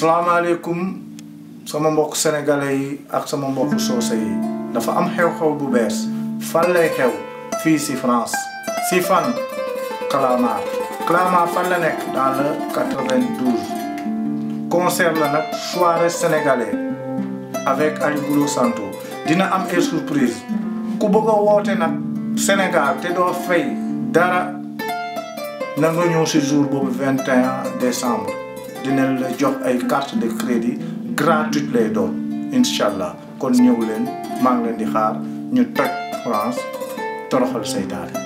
salaamaaleykum sama mbokk sénégalais yi ak sama mbokk soose yi dafa am xew-xew bu bees fan lay xew fii si France si fan Clamart Clamart fan la nekk dans le 92 concert la nag soirée sénégalais avec Ali Boulo Santo dina am ay surprise ku bëgg a woote nag Sénégal te doo fay dara na nga ñëw si jour boobu 21 décembre dina la jox ay carte de crédit gratuite lay doon incha allah kon ñëw leen maa ngi leen di xaar ñu toj France toroxal seytaane